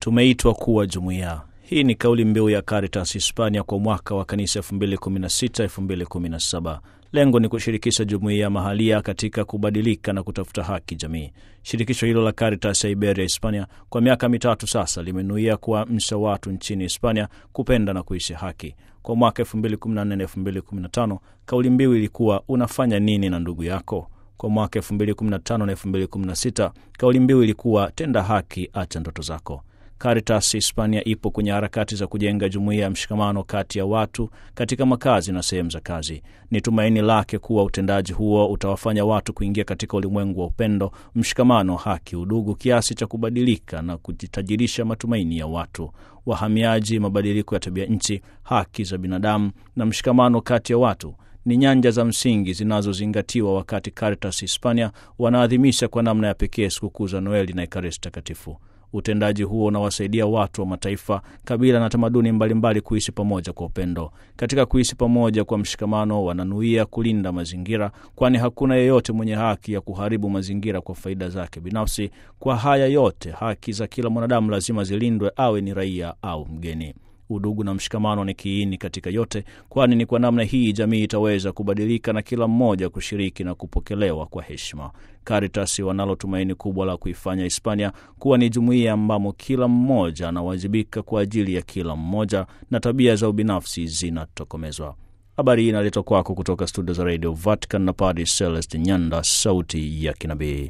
Tumeitwa kuwa jumuiya. Hii ni kauli mbiu ya Caritas Hispania kwa mwaka wa kanisa 2016-2017. Lengo ni kushirikisha jumuiya mahalia katika kubadilika na kutafuta haki jamii. Shirikisho hilo la Caritas ya Iberia Hispania kwa miaka mitatu sasa limenuia kuwaamsha watu nchini Hispania kupenda na kuishi haki. Kwa mwaka 2014-2015 kauli mbiu ilikuwa unafanya nini na ndugu yako? Kwa mwaka 2015 na 2016 kauli mbiu ilikuwa tenda haki, acha ndoto zako. Caritas Hispania ipo kwenye harakati za kujenga jumuiya ya mshikamano kati ya watu katika makazi na sehemu za kazi. Ni tumaini lake kuwa utendaji huo utawafanya watu kuingia katika ulimwengu wa upendo, mshikamano, haki, udugu, kiasi cha kubadilika na kujitajirisha matumaini ya watu. Wahamiaji, mabadiliko ya tabia nchi, haki za binadamu na mshikamano kati ya watu ni nyanja za msingi zinazozingatiwa wakati Caritas Hispania wanaadhimisha kwa namna ya pekee sikukuu za Noeli na Ekaristi Takatifu. Utendaji huo unawasaidia watu wa mataifa, kabila na tamaduni mbalimbali kuishi pamoja kwa upendo. Katika kuishi pamoja kwa mshikamano, wananuia kulinda mazingira, kwani hakuna yeyote mwenye haki ya kuharibu mazingira kwa faida zake binafsi. Kwa haya yote, haki za kila mwanadamu lazima zilindwe, awe ni raia au mgeni. Udugu na mshikamano ni kiini katika yote, kwani ni kwa namna hii jamii itaweza kubadilika na kila mmoja kushiriki na kupokelewa kwa heshima. Caritas wanalo tumaini kubwa la kuifanya Hispania kuwa ni jumuiya ambamo kila mmoja anawajibika kwa ajili ya kila mmoja na tabia za ubinafsi zinatokomezwa. Habari hii inaletwa kwako kutoka studio za Radio Vatican na Padre Celest Nyanda, sauti ya kinabii.